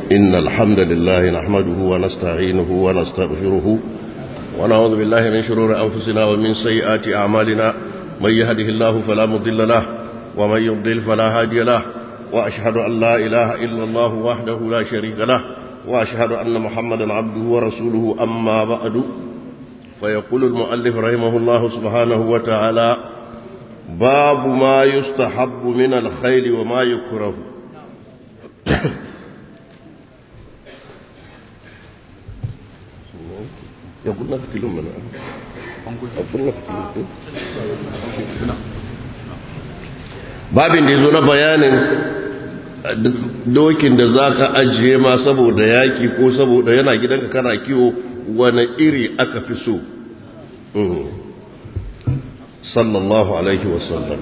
إن الحمد لله نحمده ونستعينه ونستغفره ونعوذ بالله من شرور أنفسنا ومن سيئات أعمالنا من يهده الله فلا مضل له ومن يضلل فلا هادي له وأشهد أن لا إله إلا الله وحده لا شريك له وأشهد أن محمدا عبده ورسوله أما بعد فيقول المؤلف رحمه الله سبحانه وتعالى باب ما يستحب من الخيل وما يكره يقول لك تلوم من أقول لك babin da ya zo na bayanin dokin da za ka ajiye ma saboda yaki ko saboda yana gidanka kana kiwo wani iri aka fi so sallallahu alaihi wasallam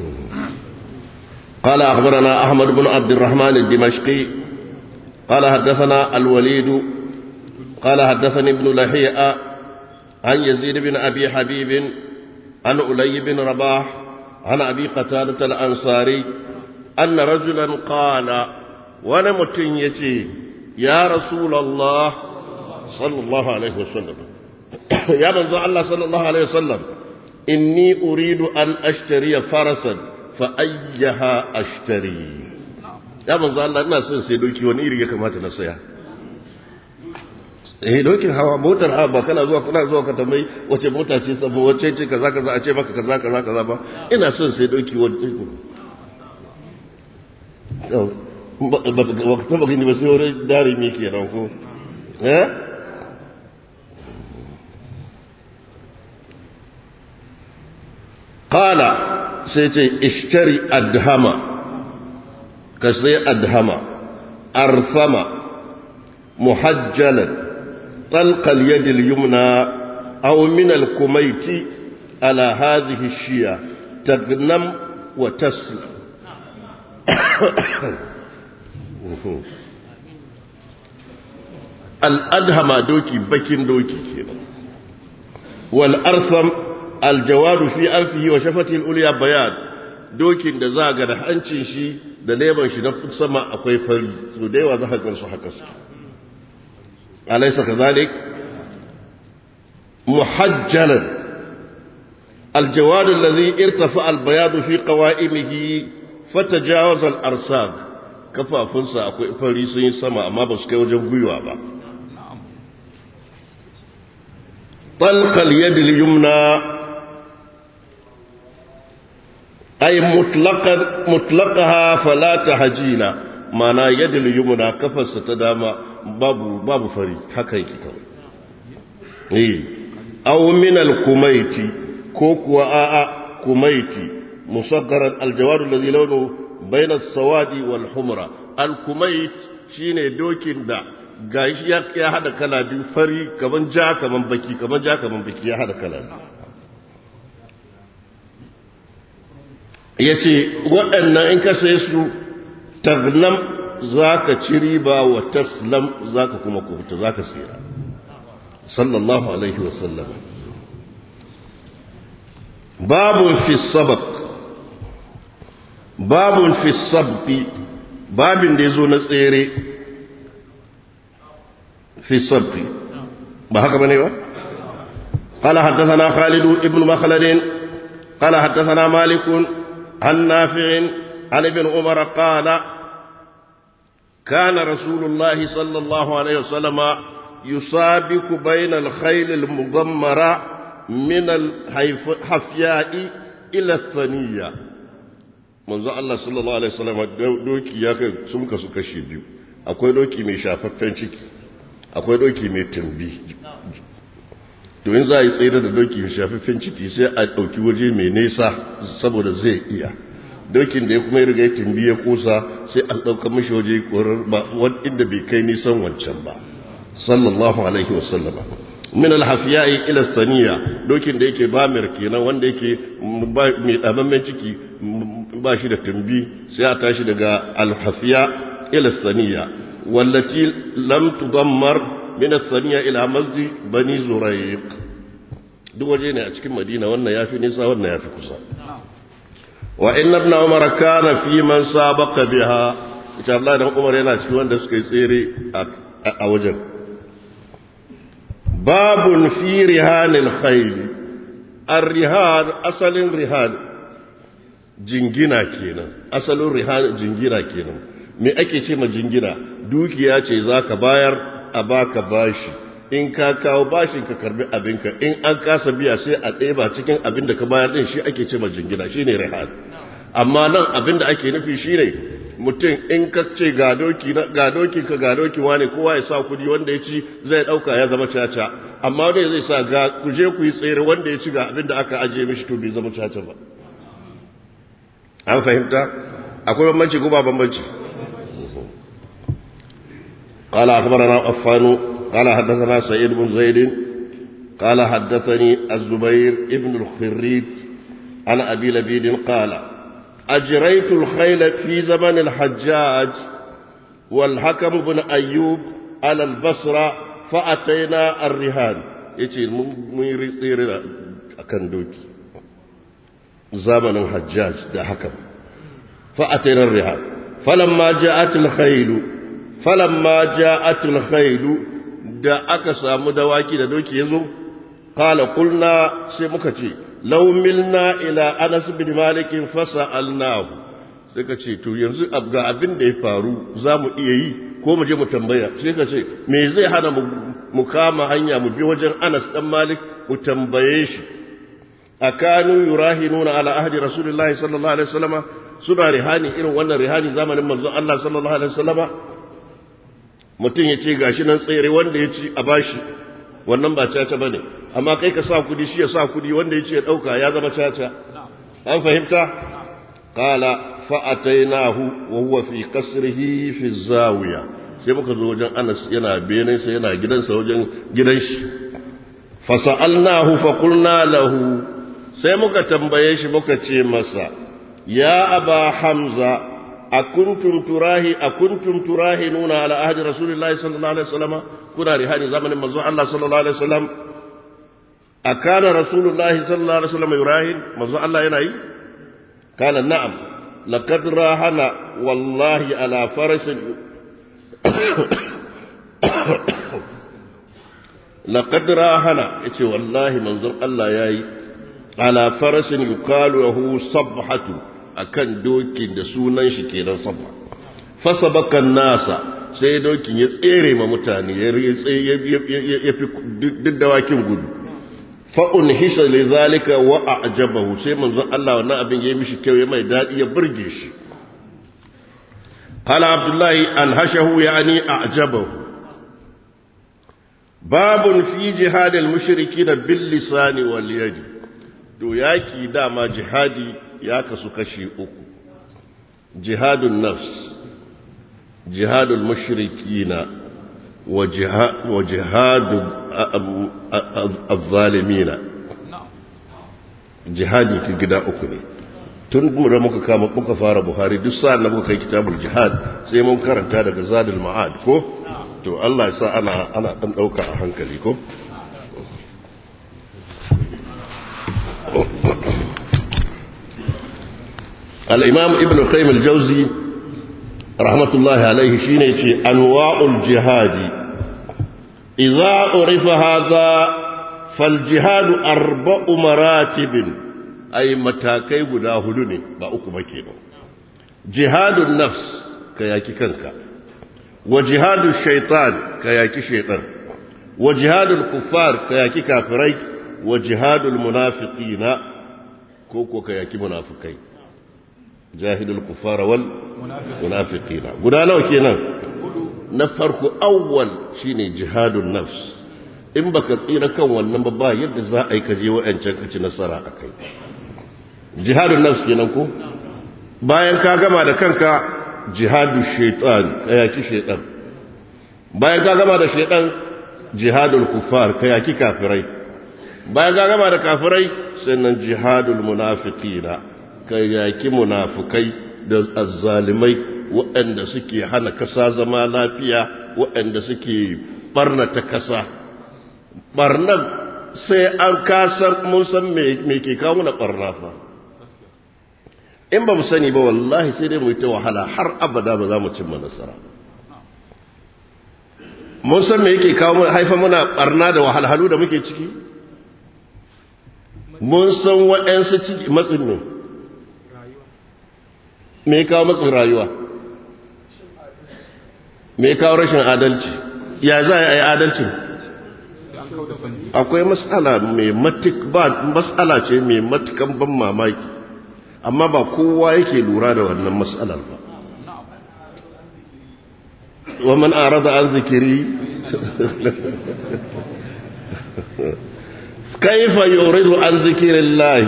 قال أخبرنا أحمد بن عبد الرحمن الدمشقي قال حدثنا الوليد قال حدثني ابن لهيئة عن يزيد بن أبي حبيب عن أولي بن رباح عن أبي قتادة الأنصاري أن رجلا قال ونمت يتي يا رسول الله صلى الله عليه وسلم يا من الله صلى الله عليه وسلم إني أريد أن أشتري فرسا فأيها أشتري يا من الله الناس سيدوكي ونيري كما تنسيها eh dokin hawa motar hawa ba kana zuwa kana zuwa ka tambayi wace mota ce sabo wace ce kaza kaza a ce maka kaza kaza kaza ba ina son sai doki wace ba ka taba gani ba sai wurin dare me ke nan ko eh qala sai ce ishtari adhama ka sai adhama arfama muhajjalan طلق اليد اليمنى أو من الكميت على هذه الشيا تغنم وتسلم الأدهم دوكي بكين دوكي كينا والأرثم الجواد في أنفه وشفته الأولياء بيان dokin da za ga da hancin shi da leban shi na sama akwai fari su da yawa za ka gansu haka su أليس كذلك محجلا الجواد الذي ارتفع البياض في قوائمه فتجاوز الأرساق كفا فنسا أكوي فريسين سما أما بس كيوجن قيوة با طلق اليد اليمنى أي مطلقا مطلقها فلا تهجينا معنى يد اليمنى كفا ستداما babu babu fari haka yake kawai eh aw min al kumaiti ko kuwa a'a kumaiti musaggaran al jawad alladhi lawnu bayna as-sawadi wal humra al kumait shine dokin da gashi ya ya hada kala biyu fari kaman ja kaman baki kaman ja kaman baki ya hada kala yace waɗannan in ka sai su tagnam za ka ci riba wa taslam za ka kuma kubuta za ka tsira sallallahu alaihi wasallam babun fi sabak babun fi sabbi babin da ya zo na tsere fi sabbi ba haka bane ba قال حدثنا خالد ابن مخلد قال حدثنا مالك عن نافع عن ابن عمر قال كان رسول الله صلى الله عليه وسلم يسابق بين الخيل المضمرة من الحفياء إلى الثنية manzo Allah sallallahu alaihi wasallam doki ya kai sun kasu kashi biyu akwai doki mai shafaffen ciki akwai doki mai tumbi to in za a yi tsere da doki mai shafaffen ciki sai a ɗauki waje mai nesa saboda zai iya dokin da ya kuma yi riga timbi ya kusa sai an ɗauka mashi waje korar ba inda bai kai nisan wancan ba sallallahu alaihi wasallama min alhafiyai ila saniya dokin da yake bamir kenan wanda yake mai ɗabammen ciki ba shi da timbi sai a tashi daga alhafiya ila saniya wallati lam tudammar min saniya ila masjid bani zuraiq duk waje ne a cikin madina wannan yafi nisa wannan yafi kusa وإن ابن عمر كان في من سابق بها ita Allah dan Umar yana cikin wanda suka yi tsere a wajen babun fi rihanil khayl ar-rihan asalin rihan jingina kenan asalin rihan jingina kenan me ake ce ma jingina dukiya ce zaka bayar a baka bashi in ka kawo bashin ka karbi abinka in an kasa biya sai a ɗeba cikin abin da ka bayar din shi ake ce ma jingina shine rihan amma nan abin da ake nufi shine mutum in ka ce ga doki ga doki ka ga doki wani kowa ya sa kudi wanda ya ci zai dauka ya zama caca amma wanda zai sa ga ku je ku yi tsere wanda ya ci ga abin da aka ajiye mishi to bai zama caca ba an fahimta akwai bambanci ko ba bambanci قال أخبرنا عفان قال حدثنا سعيد بن زيد قال حدثني الزبير ابن الخريج عن أبي لبيد قال أجريت الخيل في زمن الحجاج والحكم بن أيوب على البصرة فأتينا الرهان يتي ميري طير أكن دوكي زمن الحجاج ده حكم فأتينا الرهان فلما جاءت الخيل فلما جاءت الخيل da aka samu dawaki da doki yazo qala qulna sai muka ce law milna ila anas bin malik fasa'alnahu sai ka ce to yanzu ga abin da ya faru za mu iya yi ko mu je mu tambaya sai ka ce me zai hana mu kama hanya mu bi wajen anas dan malik mu tambaye shi akanu yurahinuna ala ahdi rasulullahi sallallahu alaihi wasallama suna rihani irin wannan rihani zamanin manzon Allah sallallahu alaihi wasallama mutum ya ce gashi nan tsere wanda ya ci a bashi wannan ba caca bane amma kai ka sa kudi shi ya sa kudi wanda ya ce ya dauka ya zama caca an fahimta qala fa atainahu wa huwa fi qasrihi fi zawiya sai muka zo wajen Anas yana benin sa yana gidansa wajen gidan shi fa sa'alnahu fa qulna lahu sai muka tambaye shi muka ce masa ya aba hamza akuntum turahi akuntum turahinuna ala ahdi rasulillahi sallallahu alaihi wasallam kuna rihani zamanin manzo Allah sallallahu alaihi wasallam akana rasulullahi sallallahu alaihi wasallam yurahin manzo Allah yana yi kana na'am laqad rahana wallahi ala faras laqad rahana yace wallahi manzo Allah yayi ala farasin yuqalu lahu sabhatu akan dokin da sunan shi kenan sabba fasabakan nasa sai dokin ya tsere ma mutane ya ya fi duk dawakin gudu fa'un hisa li zalika wa a'jabahu sai manzon Allah wannan abin yayi mishi kyau ya mai dadi ya burge shi qala abdullahi an hashahu yani a'jabahu babun fi jihadil mushrikin bil lisani wal yadi to yaki dama jihadi ya kasu kashi uku jihadun nafs jihadul mushrikina wa jihadul azzalimina jihadi fi gida uku ne tun da muka kama muka fara buhari duk sa'an da muka kai kitabul jihad sai mun karanta daga zadul ma'ad ko to Allah ya sa ana ana dan dauka a hankali ko الإمام ابن القيم الجوزي رحمة الله عليه شيني أنواع الجهاد إذا عرف هذا فالجهاد أربع مراتب أي متاكي قدا هدني بأكو مكينو جهاد النفس كياكي كنكا وجهاد الشيطان كياكي شيطان وجهاد الكفار كياكي كافرين وجهاد المنافقين كوكو كياكي منافقين jahilul kufara wal munafiqina guda nawa kenan na farko awwal shine jihadun nafs in baka tsira kan wannan ba ba yadda za a yi ka je wa'ancan ka ci nasara akai jihadun nafs kenan ko bayan ka gama da kanka jihadu shaitan kayaki shaitan bayan ka gama da shaitan jihadul kufar kayaki kafirai bayan ka gama da kafirai sannan jihadul munafiqina ka yaki munafukai da azzalimai waɗanda suke hana kasa zama lafiya waɗanda suke barnata kasa barnan sai an kasar mun san me ke kawo na barna fa in ba mu sani ba wallahi sai dai mu yi ta wahala har abada ba za mu cimma nasara mun san me yake kawo haifa muna barna da wahalhalu da muke ciki mun san waɗansu ciki matsin ne me kawo matsin rayuwa me kawo rashin adalci ya za a yi adalcin akwai matsala mai matuk ba matsala ce mai matukan ban mamaki amma ba kowa yake lura da wannan matsalar ba ومن أعرض عن ذكري كيف يعرض عن ذكر الله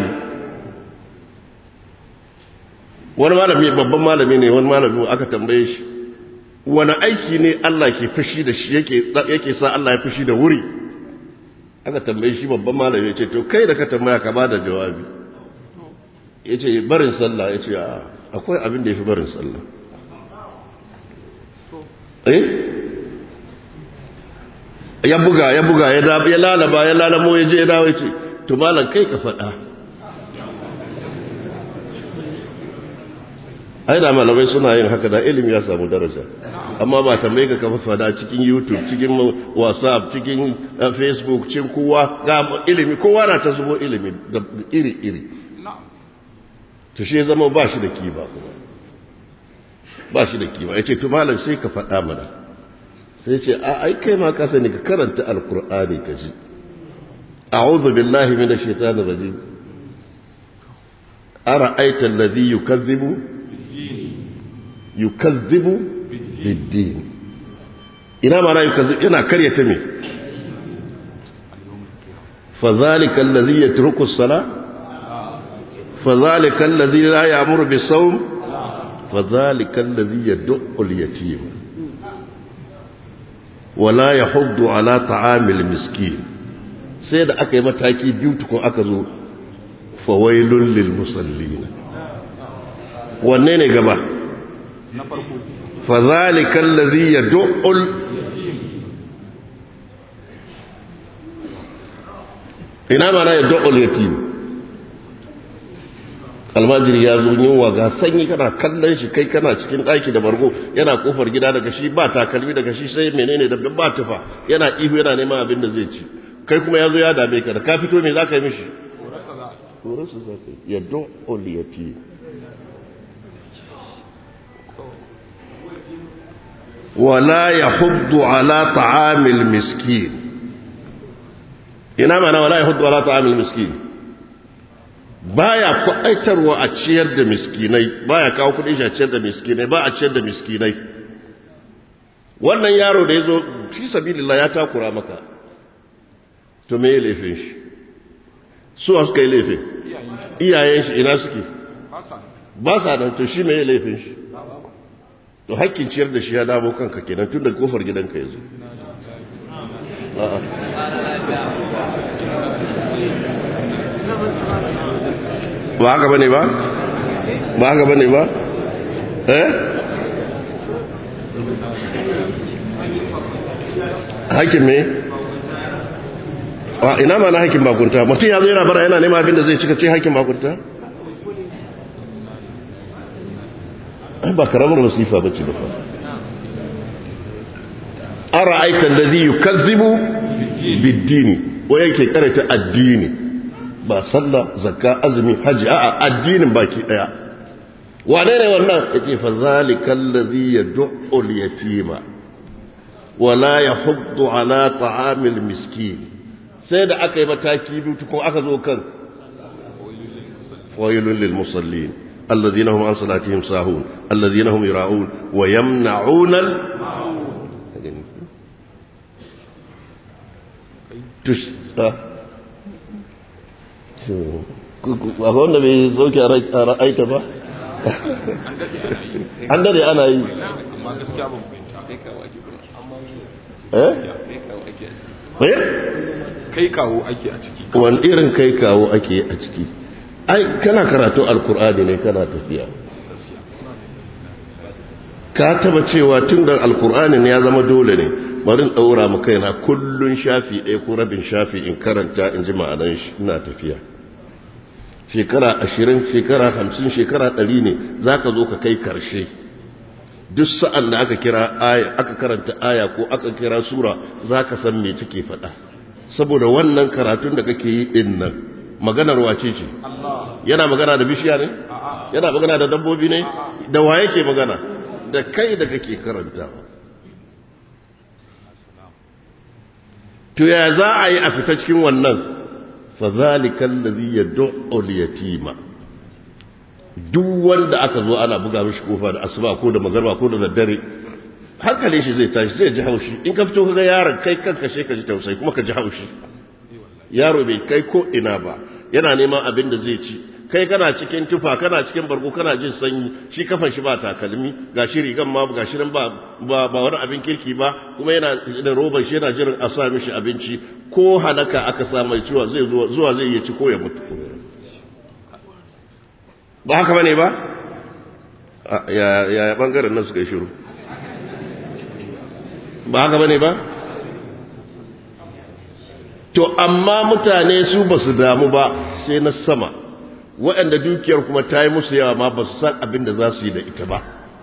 wani malami babban malami ne wani malami aka tambaye shi wani aiki ne Allah ke fushi da shi yake sa Allah ya fushi da wuri aka tambaye shi babban malami ce to kai da ka tambaya ka bada jawabi yace barin sallah yace akwai abin da yafi barin sallah eh ya buga ya buga ya ya lalaba ya lalamo ya je ya dawo yace to malam kai ka faɗa ai da malamai suna yin haka da ilimi ya samu daraja amma ba tambaye ka kafa fada cikin youtube cikin whatsapp cikin facebook cikin kowa ga ilimi kowa na ta zubo ilimi da iri iri to shi zama ba shi da kiba kuma ba shi da kiba yace to malam sai ka faɗa mana sai ce a ai kai ma ka sani ka karanta alqur'ani ka ji a'udhu billahi minash shaitanir rajim ara'aita alladhi yukazzibu yukazzibu biddin ina mana yukazzibu ina karyata me fadhalika alladhi yatruku as-salah fadhalika alladhi la ya'muru bis-sawm fadhalika alladhi yad'u al-yatim wala yahuddu ala ta'amil miskin sai da aka yi mataki biyu tukun aka zo fawailun lil musallin wanne ne gaba na farko fadhalika allazi yad'ul ina mana yad'ul yatim almajiri ya zo yunwa ga sanyi kana kallon shi kai kana cikin ɗaki da bargo yana kofar gida daga shi ba takalmi daga shi sai menene da ba tufa yana ihu yana neman abin da zai ci kai kuma ya zo ya dame ka da ka fito me za ka yi mishi horarsa za ka yi yad'ul yatim ولا يحض على طعام المسكين ina mana wala yahuddu ala ta'amil miskin baya kwaitarwa a ciyar da miskinai baya kawo kudin shi a ciyar da miskinai ba a ciyar da miskinai wannan yaro da yazo fi sabilillah ya takura maka to me laifin shi su suka yi laifin iyayen shi ina suke ba sa nan to shi me laifin shi to hakkin ciyar da shi ya damo kanka kenan tun da kofar gidanka ya zo ba haka bane ba ba haka bane ba eh hakkin me a ina ma na hakkin bakunta mutum ya zo yana bara yana nema abin da zai cika ce hakkin bakunta ba karamar wasifa bace ba fa ara'aita alladhi yukazzibu bid-din wa yake karanta addini ba sallah zakka azumi haji a'a addinin baki daya wane ne wannan yace fa zalika alladhi yad'u al-yatima wa la yahuddu ala ta'amil miskin sai da aka yi mataki biyu tukun aka zo kan wailul lil musallin الذين هم عن صلاتهم ساهون الذين هم يراؤون ويمنعون ال... تش akwai wanda bai sauke a ra'aita ba an dade ana yi amma gaskiya ban fahimta kai kawo ake eh eh kai kawo ake a ciki wani irin kai kawo ake a ciki ai kana karatu alkur'ani ne kana tafiya ka taba cewa tun da alkur'ani ne ya zama dole ne bari in daura mu kaina kullun shafi ɗaya ko rabin shafi in karanta in ji ma'anan shi ina tafiya shekara ashirin shekara hamsin shekara ɗari ne za ka zo ka kai karshe duk sa'an da aka kira aya aka karanta aya ko aka kira sura za ka san me take faɗa saboda wannan karatun da kake yi ɗin nan maganar wace ce yana magana da bishiya ne yana magana da dabbobi ne da wa yake magana da kai da kake karantawa to ya za a yi a fita cikin wannan fazalikan da zai yadda yatima duk wanda aka zo ana buga mishi kofa da asuba ko da magarba ko da daddare hankalin shi zai tashi zai ji haushi in ka fito kaga yaron kai kanka shi ka ji tausayi kuma ka ji haushi yaro bai kai ko ina ba yana neman abin da zai ci kai kana cikin tufa kana cikin bargo kana jin sanyi shi kafan shi ba takalmi ga shi rigan ma ga shi ba ba wani abin kirki ba kuma yana da roban shi yana jiran a sa mishi abinci ko halaka aka sa mai ciwa zai zuwa zai iya ci ko ya mutu ba haka bane ba ya ya bangaren nan suka yi shiru ba haka bane ba to amma mutane su ba su damu ba sai na sama waɗanda dukiyar kuma ta yi musu yawa ma ba su san abin da za su yi da ita ba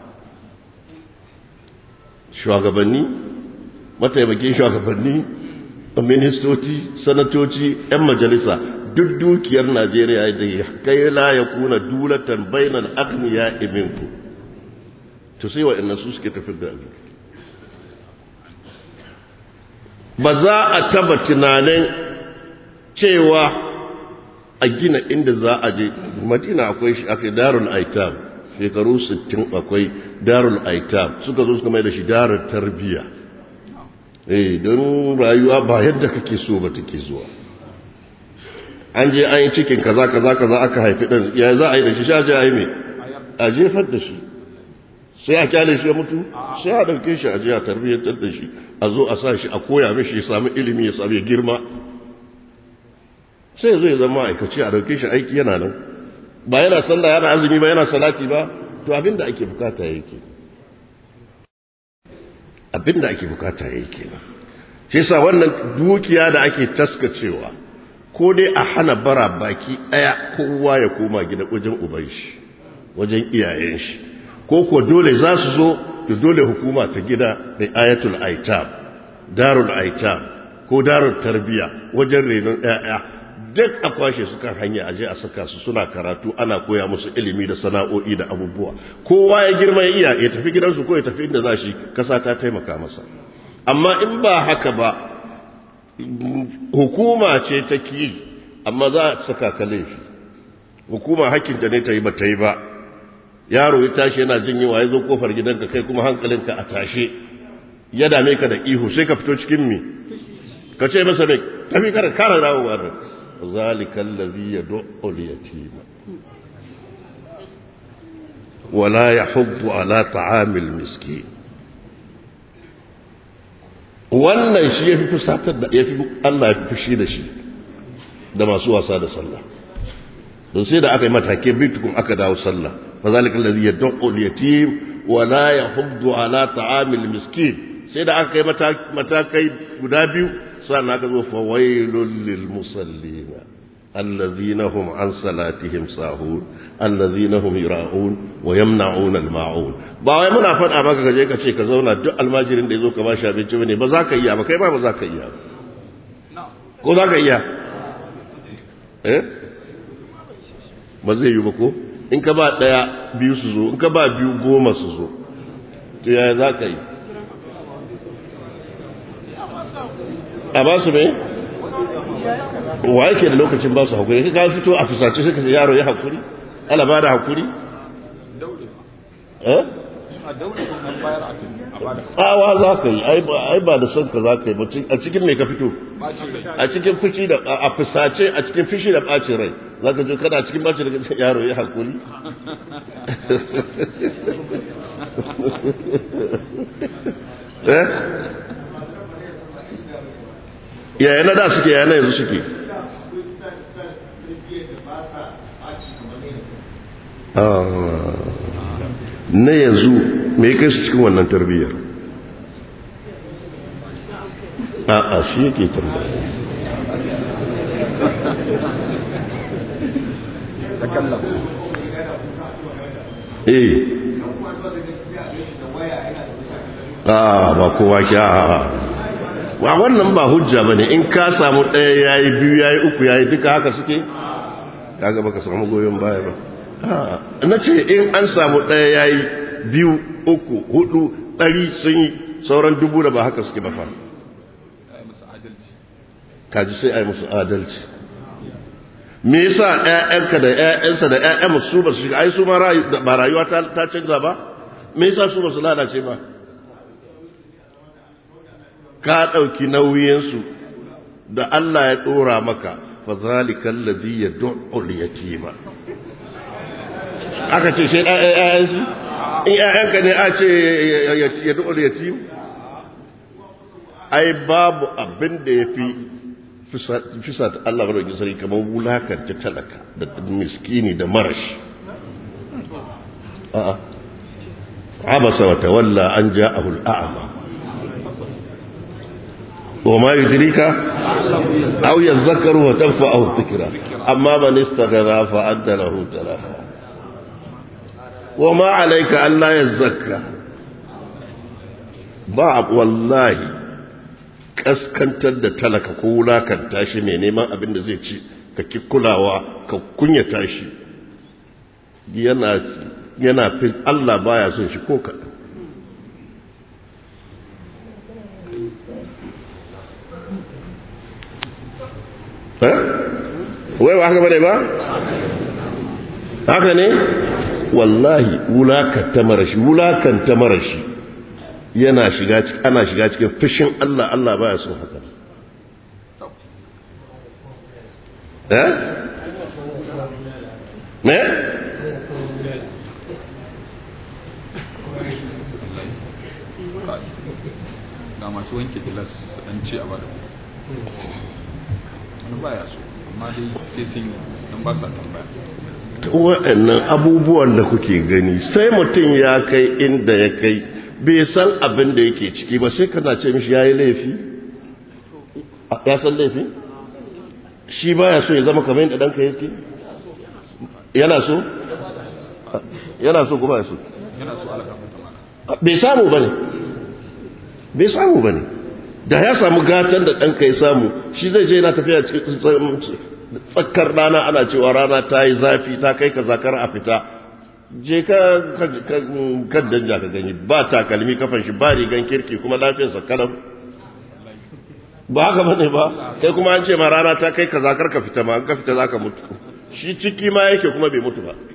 shugabanni mataimakin shugabanni ministoci sanatoci 'yan majalisa duk dukiyar najeriya da kai la ya kuna dulatan bainan agniya iminku to sai waɗannan su suke tafi da abin ba za a taba tunanin cewa a gina inda za a je madina akwai shi aka darul aitam shekaru 60 akwai darul aitam suka zo suka mai da shi darul tarbiya eh don rayuwa ba yadda kake so ba take zuwa an je an yi cikin kaza kaza kaza aka haifi ɗan ya za a yi da shi sha je a yi mai a jefar da shi sai a kyale shi ya mutu sai a ɗauke shi a je a tarbiyyantar da shi a zo a sa shi a koya mishi ya sami ilimi ya sami girma sai zai zama aikaci a dauke shi aiki yana nan ba yana sallah yana azumi ba yana salati ba to abinda ake bukata yake abinda ake bukata yake shi yasa wannan dukiya da ake taskacewa ko dai a hana bara baki daya kowa ya koma gida wajen uban shi wajen iyayen shi ko ko dole za su zo da dole hukuma ta gida da ayatul aitab darul aitab ko darul tarbiya wajen renon 'ya'ya duk a kwashe su kan hanya aje a saka su suna karatu ana koya musu ilimi da sana'o'i da abubuwa kowa ya girma ya iya ya tafi gidansu ko ya tafi inda za shi kasa ta taimaka masa amma in ba haka ba hukuma ce ta ki amma za a saka ka laifi hukuma hakkinta ne ta yi ba ta yi ba yaro ya tashi yana jin yawa ya zo kofar gidanka kai kuma hankalinka a tashe ya dame ka da ihu sai ka fito cikin mi ka ce masa mai tafi kara kara dawowa da ذلك الذي يدع اليتيم ولا يحض على طعام المسكين wannan shi ya fi fusatar da ya fi Allah ya fi fushi da shi da masu wasa da sallah don sai da aka yi matake bitukun aka dawo sallah fa zalika allazi yad'u al-yatim wa la yahuddu ala ta'amil miskin sai da aka yi matakai guda biyu sannan aka zo fawailul lil musallina allazina hum an salatihim sahun allazina hum yura'un wa yamna'un al ma'un ba wai muna faɗa maka kaje ka ce ka zauna duk almajirin da yazo ka bashi abinci bane ba za ka iya ba kai ma ba za ka iya ko za ka iya eh ba zai yi ba ko in ka ba daya biyu su zo in ka ba biyu goma su zo to yaya za ka yi a ba su mai wa yake da lokacin ba su haƙuri ka fito a fusace suka ce yaro ya haƙuri ala ba da haƙuri tsawa za ka yi ai ba da son ka za ka yi a cikin mai ka fito a cikin fushi da a fusace a cikin fushi da ɓacin rai za ka jo kana cikin ɓacin rai yaro ya haƙuri eh yaya na da suke yaya na yanzu suke na yanzu me kai su cikin wannan tarbiyyar a a shi yake tambaya takallam eh a ba kowa ki a ba wannan ba hujja ba ne in ka samu ɗaya ya yi biyu ya yi uku ya yi duka haka suke kaga baka samu goyon baya ba na ce in an samu ɗaya ya yi biyu uku hudu ɗari sun yi sauran dubu da ba haka suke ba fa kaji sai a yi musu adalci me yasa ƴaƴanka da ƴaƴansa da ƴaƴan su ba su shiga ai su ma ba rayuwa ta canza ba me yasa su ba su lalace ba ka ɗauki nauyinsu da Allah ya ɗora maka fa zalika alladhi yad'u al-yatima aka ce sai ƴaƴansu in ƴaƴanka ne a ce yad'u al-yatim ai babu abin da yafi fisa ta Allah madaukakin sarki kamar wulakanta talaka da miskini da marashi a'a abasa wa tawalla an ja'ahu al-a'ma wa ma yudrika aw yadhakkaru wa tanfa'ahu dhikra amma man istaghna fa adda lahu talafa wa ma alayka an la yazakka ba wallahi kaskantar da talaka ko wulakanta shi mai neman abin da zai ci ka ki kulawa ka kunyata shi yana yana fi Allah baya son shi ko kaɗan wai ba haka bane ba haka ne wallahi wulakanta marashi wulakanta marashi yana shiga ana shiga cikin fushin Allah Allah baya son haka eh me ga masu wanke gilas dan ce a bada wani baya so amma dai sai sun yi dan ba sa tambaya waɗannan abubuwan da kuke gani sai mutum ya kai inda ya kai bai san abin da yake ciki ba sai kana ce mishi ya yi laifi ya san laifi shi baya so ya zama kamar yadda ɗanka yake yana so yana so kuma ya so yana so alƙafa ta mana bai samu ba ne bai samu ba ne da ya samu gatan da ɗanka ya samu shi zai je yana tafiya cikin tsakar rana ana cewa rana ta yi zafi ta kai ka zakar a fita je ka kan danja ka gani ba takalmi kafan shi ba rigan kirki kuma lafiyarsa kalam ba haka bane ba kai kuma an ce ma rana ta kai ka zakar ka fita ma an ka fita za ka mutu shi ciki ma yake kuma bai mutu ba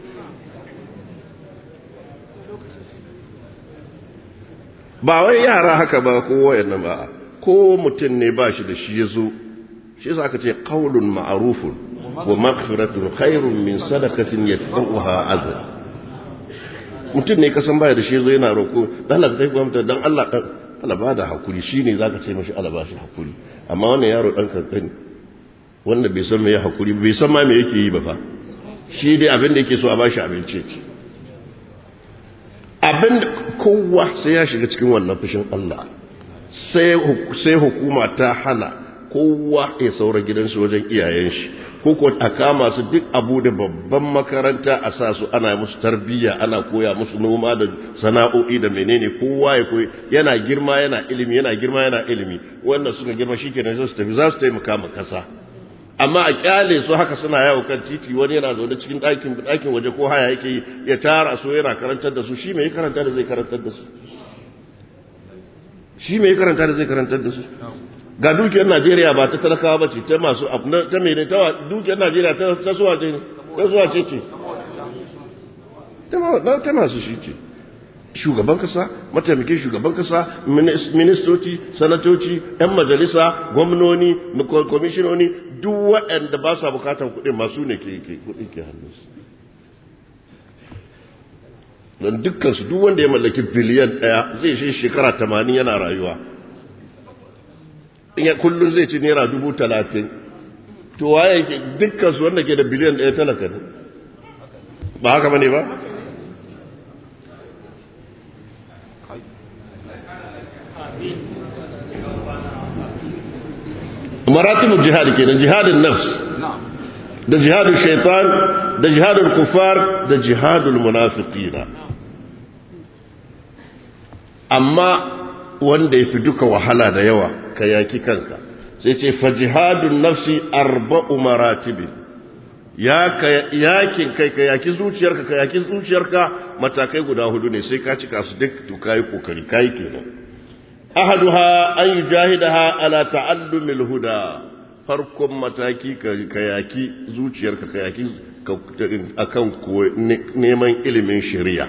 ba wai yara haka ba ko wayannan ba ko mutum ne ba shi da shi ya zo shi za ka ce qaulun ma'rufun wa maghfiratun khairun min sadaqatin yatba'uha adha mutum ne kasan baya da shi zo yana roko dan Allah ka tafi gwamnati dan Allah dan Allah ba da hakuri shine zaka ce mashi Allah ba shi hakuri amma wannan yaro dan kankani wanda bai san me ya hakuri bai san ma me yake yi ba fa shi dai abin da yake so a bashi abinci abin kowa sai ya shiga cikin wannan fushin Allah sai hukuma ta hana kowa ya saura gidansu wajen iyayen shi ko ko a kama su duk abu da babban makaranta a sa su ana musu tarbiyya ana koya musu noma da sana'o'i da menene kowa ya koyi yana girma yana ilimi yana girma yana ilimi wannan suka girma shikenan sai su tafi za su taimaka ma kasa amma a kyale su haka suna yawo kan titi wani yana zaune cikin ɗakin ɗakin waje ko haya yake yi ya tara su yana karantar da su shi mai karanta da zai karantar da su shi mai karanta da zai karantar da su ga dukiyar Najeriya ba ta talakawa ba ce ta masu ta mai ta dukiyar Najeriya ta suwa ce ne ta suwa ce ce ta masu shi ce shugaban kasa mataimakin shugaban kasa ministoci sanatoci yan majalisa gwamnoni kwamishinoni duk waɗanda ba sa bukatar kuɗin masu ne ke kuɗin ke hannunsu don dukkansu duk wanda ya mallaki biliyan ɗaya zai shi shekara tamanin yana rayuwa in ya kullum zai ci naira dubu talatin to waye ke dukkansu wanda ke da biliyan ɗaya talaka ne ba haka bane ba maratibul jihad kenan jihadin nafs da jihadin shaitan da jihadul kufar da jihadul munafiqina amma wanda ya fi duka wahala da yawa ka yaki kanka sai ce fa jihadun nafsi arba'u maratibin ya ka yakin kai ka yaki zuciyarka ka yaki zuciyarka matakai guda hudu ne sai ka cika su duk to kai kokari kai kenan ahaduha an yujahidaha ala ta'allumil huda farkon mataki ka yaki zuciyarka ka yaki akan neman ilimin shari'a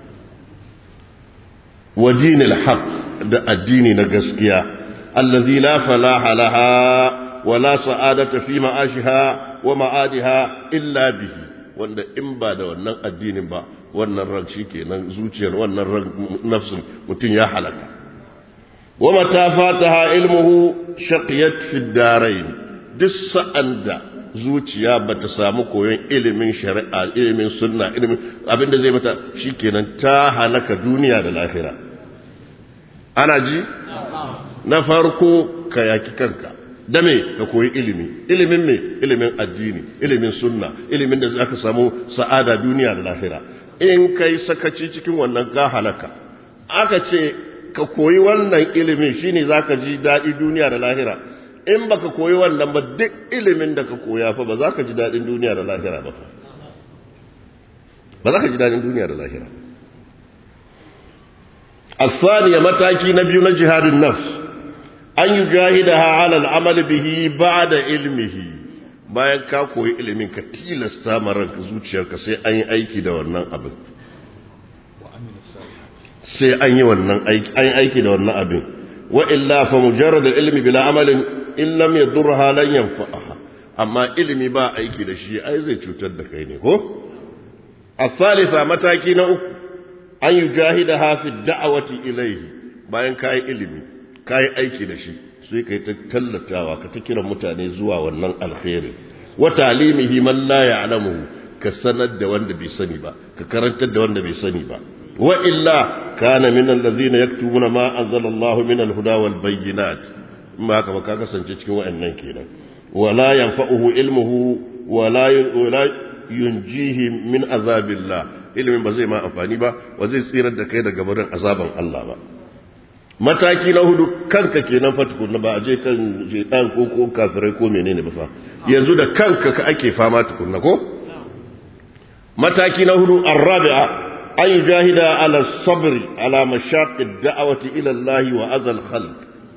wa dinil haq da addini na gaskiya allazi la falaha laha wa la sa'adata fi ma'ashiha wa ma'adiha illa bihi wanda in ba da wannan addinin ba wannan ran kenan zuciyar wannan ran nafsin mutum ya halaka wa mata fataha ilmuhu shaqiyat fi darain duk sa'an da zuciya ba ta samu koyon ilimin shari'a ilimin sunna ilimin abinda zai mata shikenan ta halaka duniya da lahira ana ji na farko ka yaki kanka da me ka koyi ilimi ilimin me ilimin addini ilimin sunna ilimin da zaka samu sa'ada duniya da lahira in kai sakaci cikin wannan ga halaka aka ce ka koyi wannan ilimin shine zaka ji daɗi duniya da lahira in baka koyi wannan ba duk ilimin da ka koya fa ba za ka ji daɗin duniya da lahira ba ba za ka ji daɗin duniya da lahira الثانية متاكي نبي جهاد النفس أن يجاهدها على العمل به بعد علمه bayan ka koyi ilimin ka tilasta ma ranka zuciyarka sai an yi aiki da wannan abin sai an yi wannan aiki an yi aiki da wannan abin wa illa fa mujarrad ilmi bila amalin in lam yadurha lan yanfa'aha amma ilimi ba aiki da shi ai zai cutar da kai ne ko الثالثة mataki na uku an yi jahida hafi da'awati ilaihi bayan ka yi ilimi ka yi aiki da shi sai ka yi ta tallatawa ka ta kiran mutane zuwa wannan alkhairi wa talimihi man la ya'lamuhu ka sanar da wanda bai sani ba ka karantar da wanda bai sani ba wa illa kana min allazina yaktubuna ma anzalallahu min alhuda wal bayyinat ma haka ba ka kasance cikin wayannan kenan wala yanfa'uhu ilmuhu wala yunjihi min azabillah ilimin ba zai ma amfani ba ba zai tsirar da kai daga barin azaban Allah ba mataki na hudu kanka kenan fa tukunna ba a je kan shedan ko ko kafirai ko menene ba fa yanzu da kanka ka ake fama tukunna ko mataki na hudu arabi'a an jahida ala sabri ala mashaqi da'awati ila Allah wa azal khalq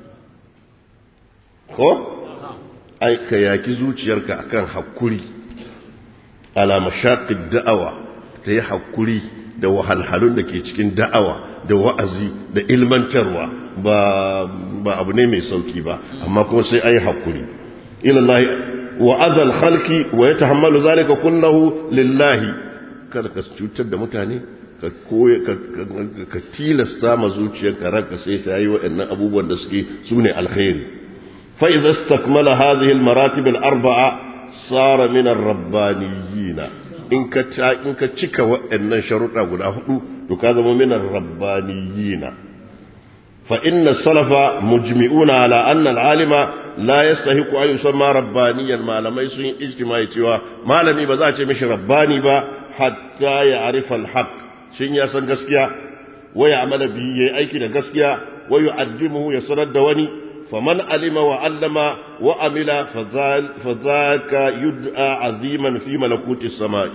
ko ai ka yaki zuciyarka akan hakuri ala mashaqi da'awa ta yi hakuri da wahalhalun da ke cikin da'awa da wa'azi da ilmantarwa ba ba abu ne mai sauki ba amma kuma sai ayi hakuri ilallahi wa azal khalqi wa yatahammalu zalika kullahu lillahi kada ka cutar da mutane ka koya ka tilasta ma zuciyarka ranka sai ta yi waɗannan abubuwan da suke sune alkhairi fa idza istakmala hadhihi almaratib alarba'a sara min ar-rabbaniyyin in ka in ka cika waɗannan sharuɗa guda hudu to ka zama min ar-rabbaniyyin fa inna salafa mujmi'una ala anna al-alima la yastahiqu an yusamma rabbaniyan malamai sun yi ijtimai cewa malami ba za a ce mishi rabbani ba hatta ya arifa al-haq shin ya san gaskiya wa ya amala bi yayi aiki da gaskiya wa yu'allimuhu ya sanar da wani faman alima wa allama wa amila fadhaka yud'a aziman fi malakuti samai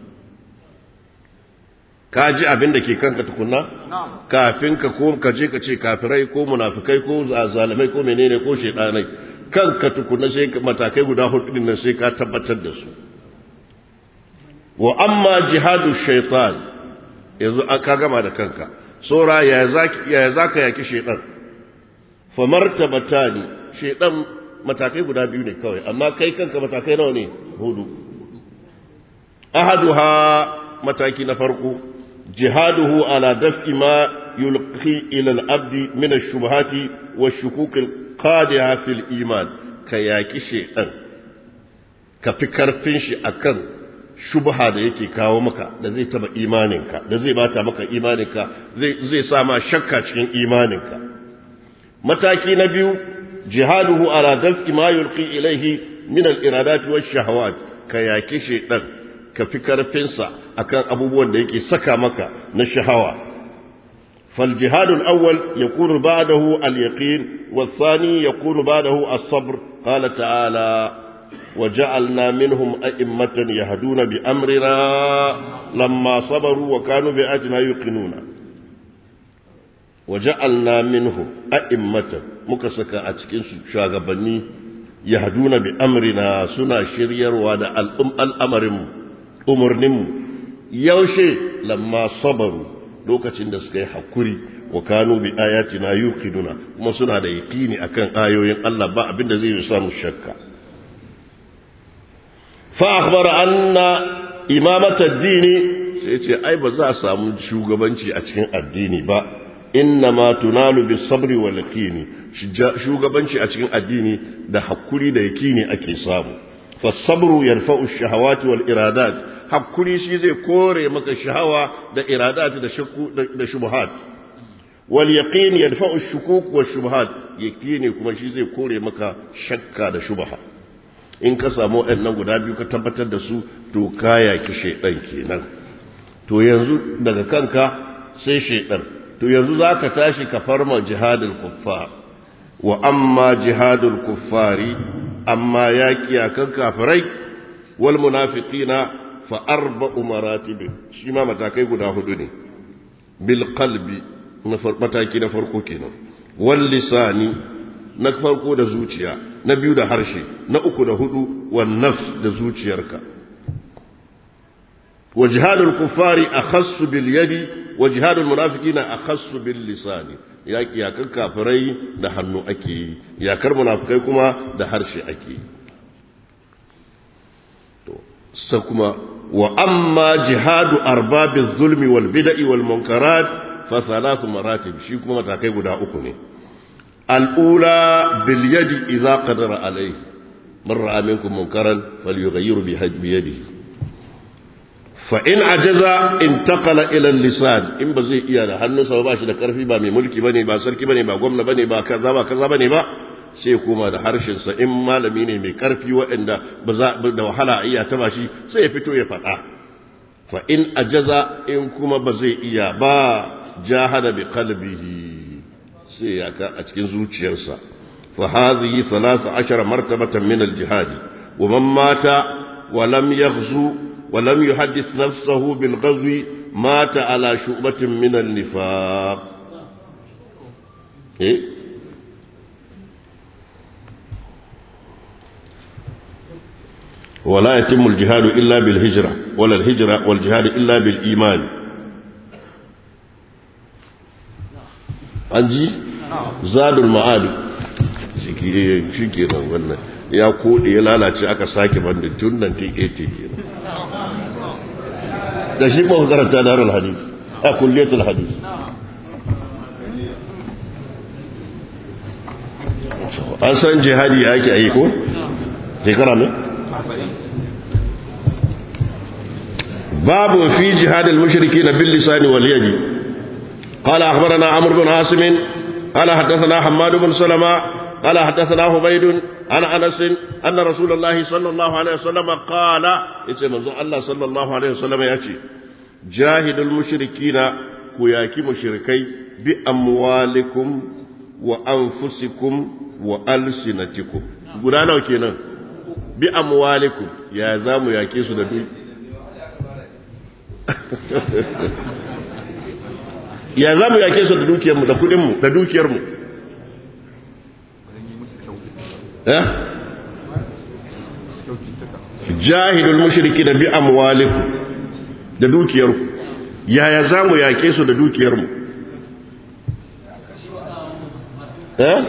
ka ji abin da ke kanka tukunna kafin ka ko ka je ka ce kafirai ko munafikai ko zalimai ko menene ko shedanai kanka tukunna sai matakai guda hudu din nan sai ka tabbatar da su wa amma jihadu shaitan yanzu ka gama da kanka sora ya zaki ya zaka yaki shaitan fa martabatani shaitan matakai guda biyu ne kawai amma kai kanka matakai nawa ne hudu ahaduha mataki na farko jihaduhu ala daf'i ma yulqi ila al-abd min ash-shubuhat wash-shukuk al-qadiha fil iman ka yaki shaitan ka fi karfin shi akan shubha da yake kawo maka da zai taba imaninka da zai bata maka imaninka zai sa ma shakka cikin imaninka mataki na biyu jihaduhu ala daf'i ma yulqi ilayhi min al-iradat wash shahawat ka yaki shaydan ka fi karfinsa akan abubuwan da yake saka maka na shahawa فالجهاد الأول يكون بعده اليقين والثاني يكون بعده الصبر قال تعالى وجعلنا منهم أئمة يهدون بأمرنا لما صبروا وكانوا بآياتنا يوقنون وجعلنا منهم أئمة مكسكا أتكين شاغبني يهدون بأمرنا سنا شرير وادا الأمر أمرنم يوشي لما صبروا lokacin da suka yi hakuri wa kanu bi ayatina yuqinuna kuma suna da yaqini akan ayoyin Allah ba abinda zai yi samu shakka fa akhbara anna imamata ad-dini sai ce ai ba za a samu shugabanci a cikin addini ba inna ma tunalu bis sabri wal yaqini shugabanci a cikin addini da hakuri da yaqini ake samu fa sabru yarfa'u ash-shahawati wal iradat hakuri shi zai kore maka shahawa da iradat da shakku da shubuhat wal yaqin yadfa'u ash-shukuk wa shubuhat yaqini kuma shi zai kore maka shakka da shubha in ka samu waɗannan guda biyu ka tabbatar da su to kaya ki shaydan kenan to yanzu daga kanka sai shaydan to yanzu zaka tashi ka farma jihadul kuffar wa amma jihadul kuffari amma yaki akan kafirai wal munafiqina فأربع مراتب شما متاكي قد هدني بالقلب متاكي نفرقو كينا واللسان نفرقو دا زوجيا نبيو دا هرشي نأكو دا هدو والنفس دا زوجيارك وجهاد الكفار أخص باليد وجهاد المنافقين أخص باللسان yaki yakar kafirai da hannu ake yi yakar munafikai kuma da harshe ake yi sai kuma wa amma jihadu arbabiz zulmi wal bid'i wal munkarat fa thalathu maratib shi kuma matakai guda uku ne al-ula bil yadi idza qadara alayhi man ra'a minkum munkaran falyughayyiru bi yadihi fa in ajaza intaqala ila al-lisan in ba zai iya da hannunsa ba shi da karfi ba mai mulki bane ba sarki bane ba gwamna bane ba kaza ba kaza bane ba sai kuma da harshensa in malami ne mai karfi waɗanda ba za da wahala a iya taba shi sai ya fito ya faɗa fa in ajaza in kuma ba zai iya ba jahada bi qalbihi sai ya ka a cikin zuciyarsa fa hadhihi 13 martabatan min al-jihad wa man mata wa lam yaghzu wa lam yuhaddith nafsahu bil ghazwi mata ala shu'batin min an-nifaq eh ولا يتم الجهاد إلا بالهجرة ولا الهجرة والجهاد إلا بالإيمان أنجي زاد المعاد shi ke nan wannan ya kode ya lalace aka sake bandin tun 1980 ke da shi ba karanta darul hadis a kulliyatul hadis an san jihadi ake yi ko shekara ne باب في جهاد المشركين باللسان واليد قال أخبرنا عمرو بن عاصم قال حدثنا حماد بن سلمة قال حدثنا عبيد عن أنس أن رسول الله صلى الله عليه وسلم قال اسم الله صلى الله عليه وسلم يأتي جاهد المشركين كياكي مشركي بأموالكم وأنفسكم وألسنتكم قلنا وكينا بأموالكم يا زام يا كيسو دوي ya za mu yake su da dukiyarmu da kudinmu da dukiyarmu jahilul mushriki da bi amwalikum da dukiyarku yaya za mu yake su da dukiyarmu eh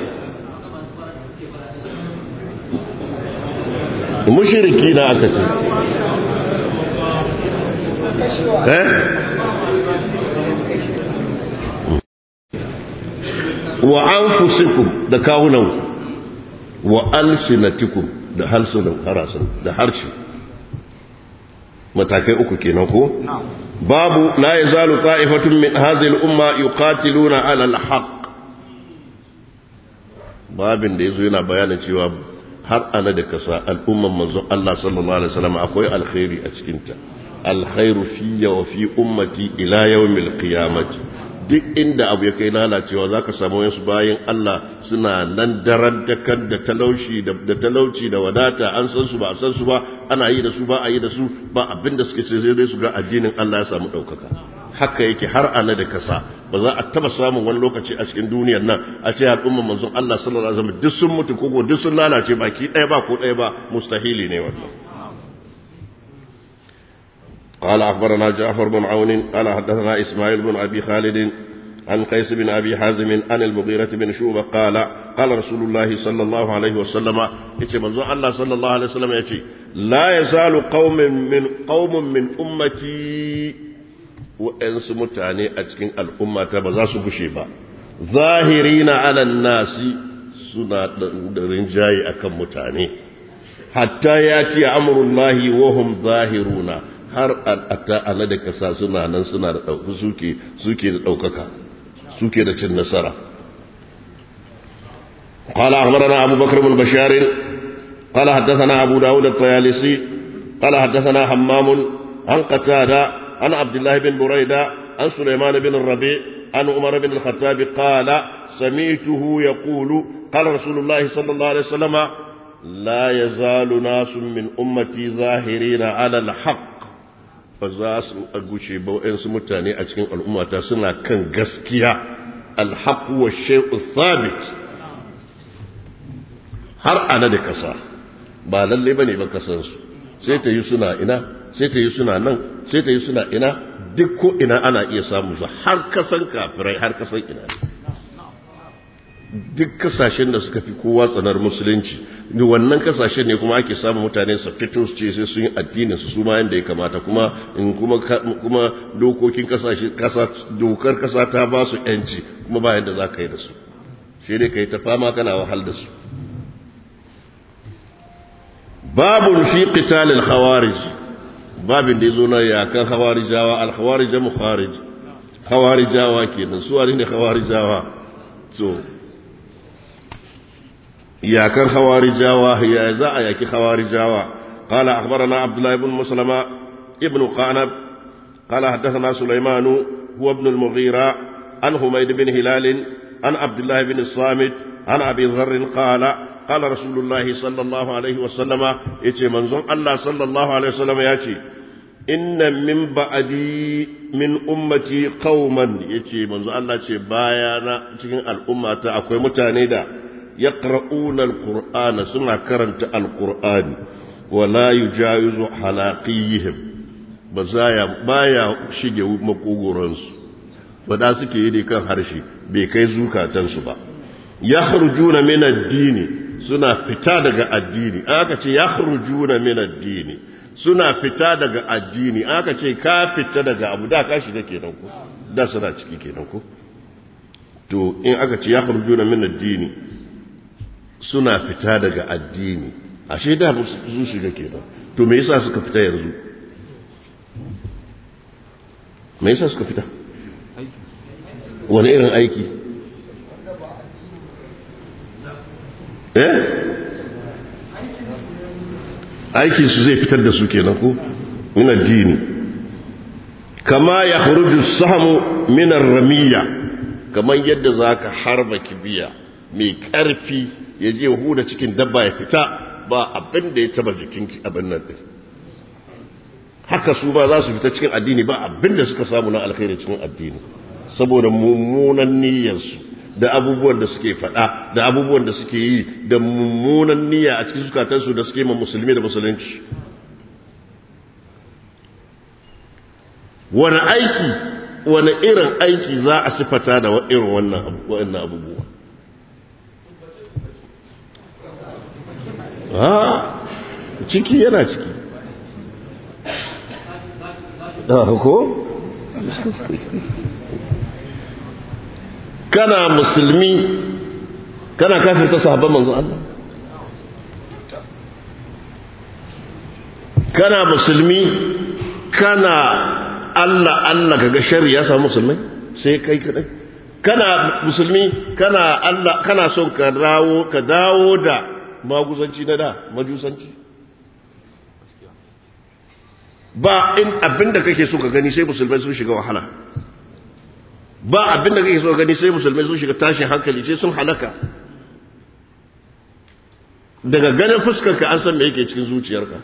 mushriki na aka ce wa anfusikum da kawunan wa alsinatikum da halsunan harasun da harshe matakai uku kenan ko babu la yazalu ta'ifatun min hadhihi al-umma yuqatiluna 'ala al-haqq babin da yazo yana bayanin cewa har ana da kasa al'umman manzon Allah sallallahu alaihi wasallam akwai alkhairi a cikin ta alkhairu fiyya wa fi ummati ila yawmil qiyamati duk inda abu ya kai lalacewa zaka samu wasu bayan Allah suna nan daren dakar da talauci da talauci da wadata an san su ba a san su ba ana yi da su ba a yi da su ba abinda suke sai dai su ga addinin Allah ya samu daukaka haka yake har ana da kasa ba za a taba samun wani lokaci a cikin duniyar nan a ce al'umman manzon Allah sallallahu alaihi wasallam duk sun mutu ko duk sun lalace baki ɗaya ba ko ɗaya ba mustahili ne wannan قال أخبرنا جعفر بن عون قال حدثنا إسماعيل بن أبي خالد عن قيس بن أبي حازم عن المغيرة بن شوبة قال قال رسول الله صلى الله عليه وسلم يتي منظور الله صلى الله عليه وسلم يتي لا يزال قوم من قوم من أمتي وإنس متاني أتكين الأمة بزاس بشيبا ظاهرين على الناس سنة رنجاي أكم متاني حتى يأتي أمر الله وهم ظاهرون har a da kasa suna nan suna da ɗauki suke suke da ɗaukaka suke da cin nasara قال أخبرنا أبو بكر بن بشار قال حدثنا أبو داود الطيالسي قال حدثنا حمام عن قتادة عن عبد الله بن بريدة عن سليمان بن الربيع عن عمر بن الخطاب قال سمعته يقول قال رسول الله صلى الله عليه وسلم لا يزال ناس من أمتي ظاهرين على الحق ba za su gushe ba waɗansu mutane a cikin al'ummata suna kan gaskiya alhaku wa shai'u sabit har ana da kasa ba lalle ba ne ba kasansu sai ta yi suna ina sai ta yi suna nan sai ta yi suna ina duk ko ina ana iya samu su har kasan kafirai har kasan ina duk kasashen da suka fi kowa tsanar musulunci da wannan kasashen ne kuma ake samun mutane su fito su ce sai sun yi addinin su ma yanda ya kamata kuma in kuma kuma dokokin kasashe kasa dokar kasa ta ba su yanci kuma ba yanda za ka yi da su shi dai ka yi ta fama kana wahal da su babun fi qitalil khawarij babin da yazo na yakan khawarijawa al khawarij mukharij khawarijawa kenan su ne khawarijawa so iyakan hawarijawa ya za a yaki hawarijawa قال أخبرنا عبد الله بن مسلمة ابن قعنب قال حدثنا سليمان هو ابن المغيرة عن حميد بن هلال عن عبد الله بن الصامت عن أبي ذر قال قال رسول الله صلى الله عليه وسلم يتي منظم الله صلى الله عليه وسلم ياتي إن من بعدي من أمتي قوما يتي منظم الله يتي بايانا cikin al'umma ta akwai mutane da يقرؤون القرآن سنة كرنت القرآن ولا يجاوز حلاقيهم بزايا بايا شيجي مقوغورنس فدا suke yi kan harshe bai kai zukatansu ba yakhrujuna min ad-dini suna fita daga addini aka ce yakhrujuna min ad-dini suna fita daga addini aka ce ka fita daga abu da ka shiga kenan ko da suna ciki kenan ko to in aka ce yakhrujuna min ad-dini suna fita daga addini ashe da su shiga kenan to me yasa suka fita yanzu me yasa suka fita wani irin aiki eh aiki su zai fitar da su kenan ko min addini kama ya khuruju sahamu min ar-ramiyya kaman yadda zaka harba kibiya mai ƙarfi ya je huda cikin dabba ya fita ba abin da ya taba jikin abin nan din haka su ba za su fita cikin addini ba abin da suka samu na alkhairi cikin addini saboda mummunan niyyarsu da abubuwan da suke faɗa da abubuwan da suke yi da mummunan niyya a cikin zukatansu da suke ma musulmi da musulunci wani aiki wani irin aiki za a sifata da irin wannan abubuwa ha ciki yana ciki ko kana musulmi kana kafirta sahabban manzon Allah kana musulmi kana Allah Allah kaga sharri ya samu musulmai sai kai kadai kana musulmi kana Allah kana son ka dawo ka dawo da maguzanci na da majusanci ba in abin da kake so ka gani sai musulmai sun shiga wahala ba abin da kake so ka gani sai musulmai sun shiga tashin hankali sai sun halaka daga ganin fuskarka an san me yake cikin zuciyarka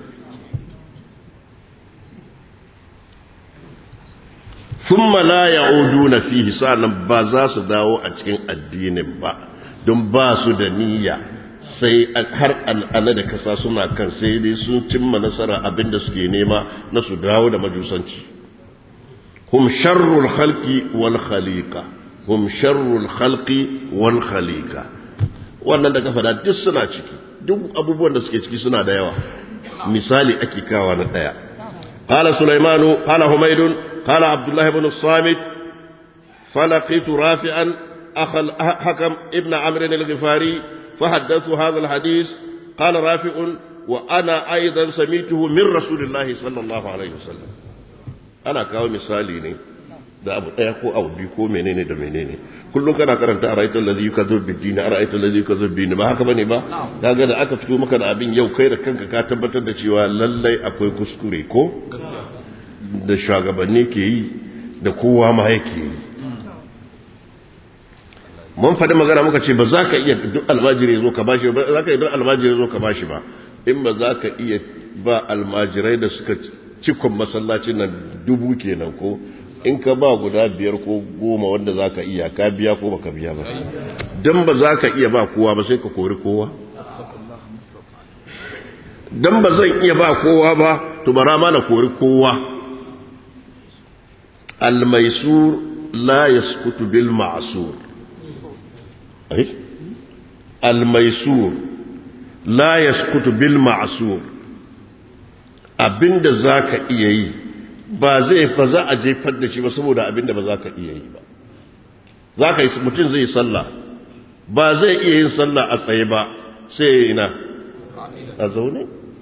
thumma la ya'uduna fihi sa'an ba za su dawo a cikin addinin ba don ba su da niyya sai har al'ala da kasa suna kan sai dai sun cimma nasara abinda suke nema na su dawo da majusanci hum sharrul khalqi wal khaliqa hum sharrul khalqi wal khaliqa wannan da kafa duk suna ciki duk abubuwan da suke ciki suna da yawa misali ake kawa na daya qala sulaimanu qala humaydun qala abdullah ibn as-samit falaqitu rafi'an akha al-hakam ibn amr al-ghifari فحدثوا هذا الحديث قال رافع وأنا أيضا سميته من رسول الله صلى الله عليه وسلم أنا كاو مثالي ne da abu ɗaya ko abu biyu ko menene da menene kullum kana karanta a ra'aytul ladhi yukadzib bid-din a ra'aytul ladhi yukadzib bin ba haka bane ba kaga da aka fito maka da abin yau kai da kanka ka tabbatar da cewa lallai akwai kuskure ko da shugabanni ke yi da kowa ma yake yi mun faɗi magana muka ce ba za ka iya duk almajiri zo ka bashi ba za ka iya duk almajiri zo ka bashi ba in ba za ka iya ba almajirai da suka cikon masallacin nan dubu kenan ko in ka ba guda biyar ko goma wanda za ka iya ka biya ko baka biya ba don ba za ka iya ba kowa ba sai ka kori kowa don ba zan iya ba kowa ba to bara ma na kori kowa almaisur la yaskutu bil ma'sur الميسور لا يسكت بالمعسور abinda zaka iya yi ba zai fa za a jefar da shi ba saboda abinda ba za ka iya yi ba za ka yi mutum zai yi sallah ba zai iya yin sallah a tsaye ba sai ya ina a zaune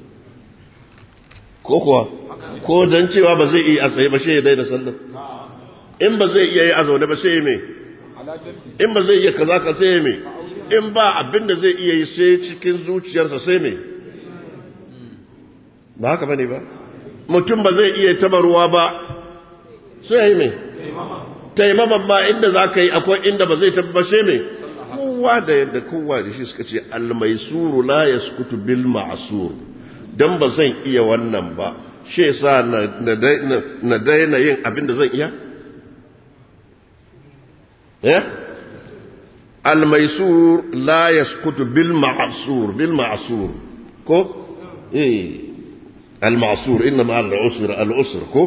ko kuwa ko don cewa ba zai iya a tsaye ba sai ya daina sallah in ba zai iya yi a zaune ba sai ya mai in ba zai iya kaza ka sai me in ba abin da zai iya yi sai cikin zuciyarsa sai me ba haka bane ba mutum ba zai iya taba ruwa ba sai yi me taimama ba inda za ka yi akwai inda ba zai taba sai me kowa da yadda kowa da shi suka ce almaisuru la yaskutu bil ma'sur dan ba zan iya wannan ba shi yasa na daina yin abin da zan iya الميسور لا يسكت بالمعصور بالمعصور كو ايه المعصور انما العسر العسر كو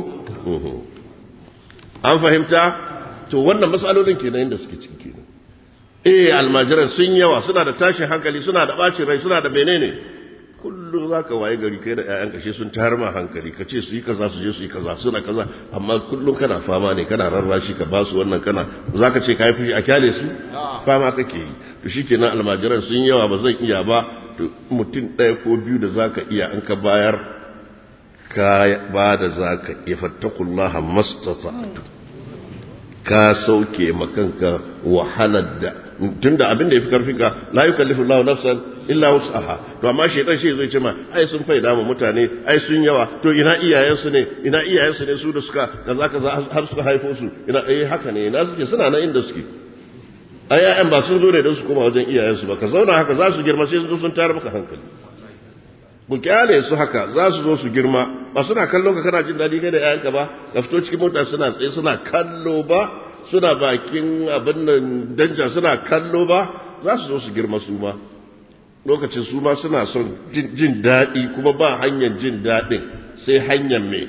an fahimta to wannan matsalolin kenan inda suke ciki kenan eh almajiran sun yawa suna da tashin hankali suna da bacin rai suna da menene kullum za ka waye gari kai da ‘ya'yan kashe sun tayar ma hankali ka ce su yi kaza su je su yi kaza suna kaza amma kullum kana fama ne kana rarrashi ka ba su wannan kana za ka ce ka yi fushi a kyale su fama kake yi to shi kenan almajiran sun yawa ba zan iya ba to mutum ɗaya ko biyu da za ka iya an ka bayar ka ba da za ka iya fattakullaha mastata'atu ka sauke makanka wahalar da tunda abin da yafi karfin ka la yukallifu Allahu nafsan illa wus'aha to amma shaytan shi zai ce ma ai sun faida mu mutane ai sun yawa to ina iyayen su ne ina iyayen su ne su da suka kaza kaza har suka haifo su ina eh haka ne ina suke suna nan inda suke ai ƴaƴan ba sun zo ne don su koma wajen iyayen su ba ka zauna haka za su girma sai sun sun tayar maka hankali ku kyale su haka za su zo su girma ba suna kallon ka kana jin daɗi kai da ƴaƴanka ba ka fito cikin mota suna tsaye suna kallo ba suna bakin abin nan danja suna kallo ba za su zo su girma su ma lokacin su ma suna son jin daɗi kuma ba hanyar jin daɗin sai hanyar mai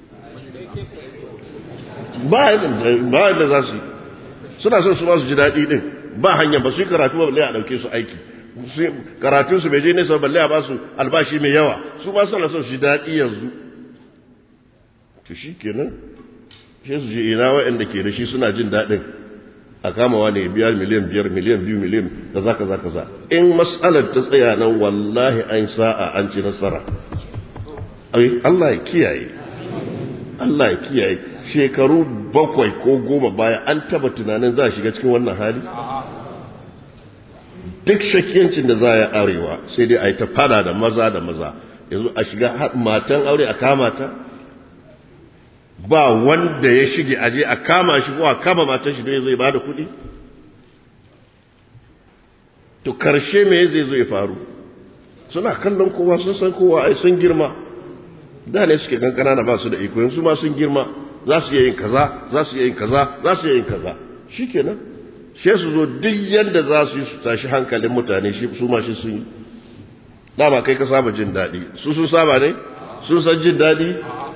ba da za su suna son su ma su ji daɗi ɗin ba hanyar ba su yi karatu ba balle a ɗauke su aiki karatunsu bai je nesa balle a ba su albashi mai yawa su ma suna son su ji daɗi yanzu to shi kenan sai su je ina waɗanda ke da shi suna jin daɗin a kamawa ne biyar miliyan biyar miliyan biyu miliyan kaza kaza kaza in mas'alar ta tsaya nan wallahi an sa'a an ci nasara ai Allah ya kiyaye Allah ya kiyaye shekaru bakwai ko goma baya an taba tunanin za a shiga cikin wannan hali duk shakiyancin da za a yi arewa sai dai a yi ta fada da maza da maza yanzu a shiga matan aure a kama ta ba wanda ya shige aje a kama shi ko a kama matan shi don zai ba da kuɗi to karshe me zai zo ya faru suna kallon kowa sun san kowa ai sun girma da ne suke kankana na ba su da iko yanzu ma sun girma za su yin kaza za su yin kaza za su yin kaza shikenan she su zo duk yanda za su yi su tashi hankalin mutane shi su ma shi sun yi dama kai ka saba jin daɗi su sun saba ne sun san jin daɗi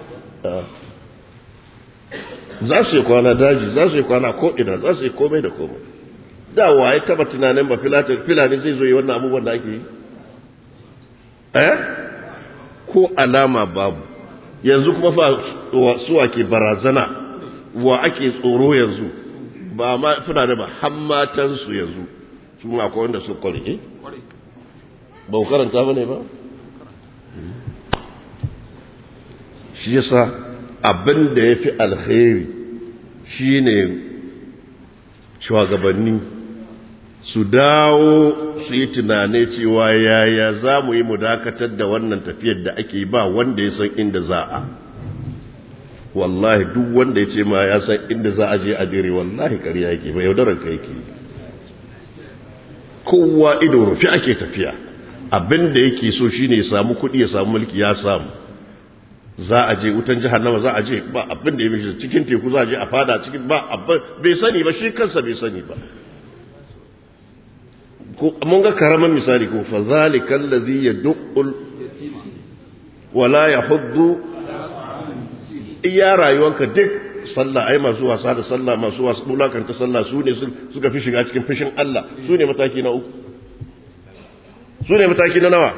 za su yi kwana daji za su yi kwana ko'ina za su yi komai da komai da waye taba tunanin ba filani zai zo yi wannan abubuwan da ake yi eh ko alama babu yanzu kuma fa suwa ke barazana wa ake tsoro yanzu ba ma fulani ba hammatansu yanzu su ma akwai wanda su kware eh ba ku karanta ba ne ba shi yasa abin da ya fi alkhairi shi ne shugabanni su dawo su yi tunane cewa yaya za mu yi mu dakatar da wannan tafiyar da ake ba wanda ya san inda za a wallahi duk wanda ya ce ma ya san inda za a je a dire wallahi ƙarya yake ba yaudarar ka yake kowa ido rufi ake tafiya abin da yake so shine ya samu kuɗi ya samu mulki ya samu za a je wutan jahannama za a je ba abin da ya mishi cikin teku za a je a fada cikin ba abin bai sani ba shi kansa bai sani ba mun ga karaman misali ko fa zalika allazi yad'ul wala yahuddu iya rayuwanka duk sallah ai masu wasa da sallah masu wasa bulakanta sallah su ne suka fi shiga cikin fishin Allah su ne mataki na uku su ne mataki na nawa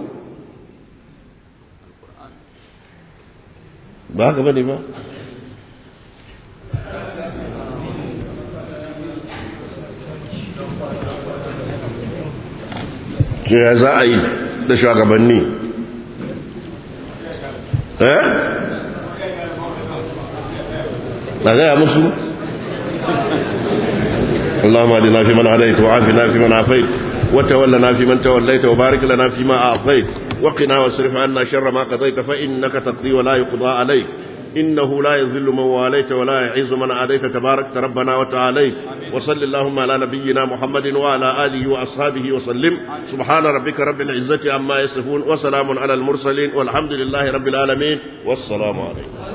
ba haka bane ba ke ya za a yi da shugabanni eh na gaya musu اللهم اهدنا فيمن هديت وعافنا فيمن عافيت وتولنا فيمن توليت وبارك لنا فيما اعطيت وقنا واصرف عنا شر ما قضيت فانك تقضي ولا يقضى عليك إنه لا يذل من واليت ولا يعز من عاديت تبارك ربنا وتعاليت وصل اللهم على نبينا محمد وعلى آله وأصحابه وسلم سبحان ربك رب العزة عما يصفون وسلام على المرسلين والحمد لله رب العالمين والسلام عليكم